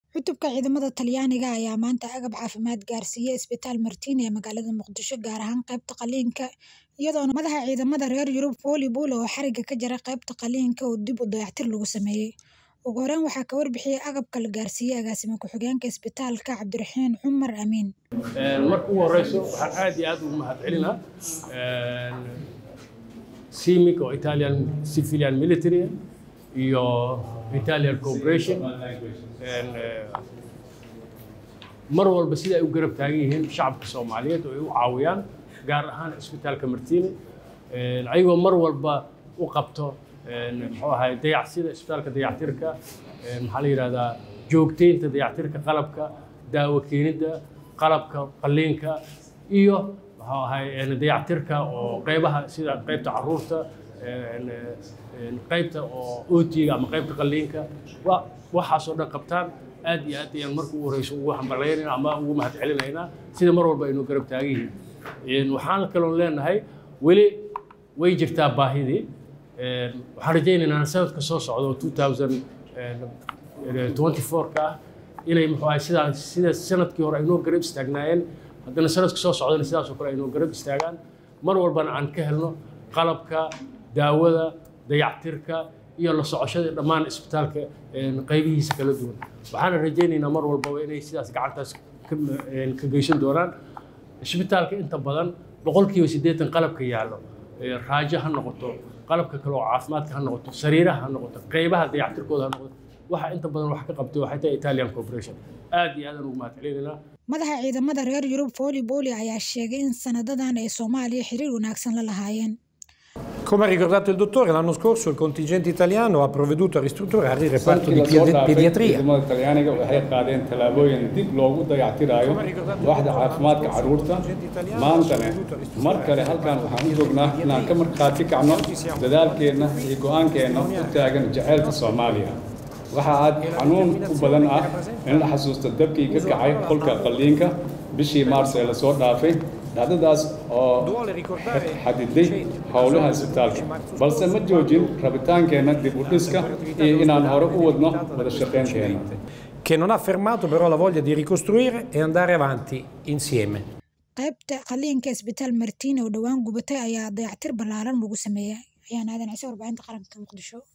Cutubka ciidamada Talyaaniga ayaa maanta agab caafimaad gaarsiiyay isbitaal Martini ee magaalada Muqdisho, gaar ahaan qaybta qalliinka, iyadoona madaxa ciidamada reer Yurub Foli Bule oo xariga ka jaray qaybta qalliinka oo dib u dayactir lagu sameeyay. Ugu horreyn, waxaa ka warbixiyay agabka la gaarsiiyay agaasime ku-xigeenka isbitaalka Cabdiraxiin Cumar Amiin. marka ugu horeyso waxaan aad iyo aad ugu mahadcelinaa CIMIC oo Italian Civilian Military iyo Italian Cooperation mar walba sida ay u garab taagan yihiin shacabka Soomaaliyeed oo ay u caawiyaan gaar ahaan isbitaalka Martini ayagoo mar walba u qabto muxuu ahay dayacsida isbitaalka dayactirka maxaa la yidhahdaa joogteynta dayactirka qalabka daawo keenidda qalabka qalliinka iyo muxuu ahay dayactirka oo qaybaha sida qaybta caruurta qaybta oo ootiga ama qaybta qalliinka waxaasoo dhan qabtaan aad iyo aad ayaan marka ugu horeyso ugu hambalyaynayna ama ugu mahadcelinaynaa sida mar walba aynu garab taagan yihiin waxaan kaloon leenahay weli way jirtaa baahidii waxaan rajaynaynaa sanadka soo socda oo 2024 ka ah inay muxuu ahay sidaa sida sanadkii hore aynoo garab istaagnaayeen haddana sanadka soo socdana sidaasoo kale aynoo garab istaagaan mar walbana aan ka helno qalabka daawada dayactirka iyo la socoshada dhammaan isbitaalka qaybihiisa kala duwan waxaana rajaynaynaa mar walbaba inay sidaas gacantaas ka geysan doonaan isbitaalka inta badan boqolkiiba siddeetan qalabka yaallo raajo ha noqoto qalabka kale oo caafimaadka ha noqoto sariiraha ha noqoto qaybaha dayactirkooda ha noqoto waxa inta badan wax ka qabtay waxay tahay Italian Corporation aad iyo aad aan ugu mahadcelinaynaa Madaxa ciidamada reer Yurub Foli Bule ayaa sheegay in sanadadan ay Soomaaliya xiriir wanaagsan la lahaayeen. Come ha ricordato il dottore, l'anno scorso il contingente italiano ha provveduto a ristrutturare il reparto di pedi- pediatria. ciidamada talyaaniga waxay qaadeen tallaabooyin dib loogu dayactirayo waaxda caafimaadka carruurta maantana mar kale halkan waxaan u joognaa inaan ka markhaati kacno dadaalkeenna iyo go'aankeenna u taagan jaceylka soomaaliya waxa aad xanuun u badan ah in la xasuusto dabkii ka kacay qolka qalliinka bishii maars ee lasoo dhaafay dhacdadaas oo xadiday howlaha isbitaalka balse ma joojin rabitaankeenna dib u dhiska iyo inaan hore u wadno wada shaqaynteenna che non ha fermato però la voglia di ricostruire e andare avanti insieme. Qaybta qalliinka isbitaal Martini oo dhowaan gubatay ayaa dayactir ballaaran lagu sameeyay. Ayaan aadan cise warbaahinta qaranka Muqdisho.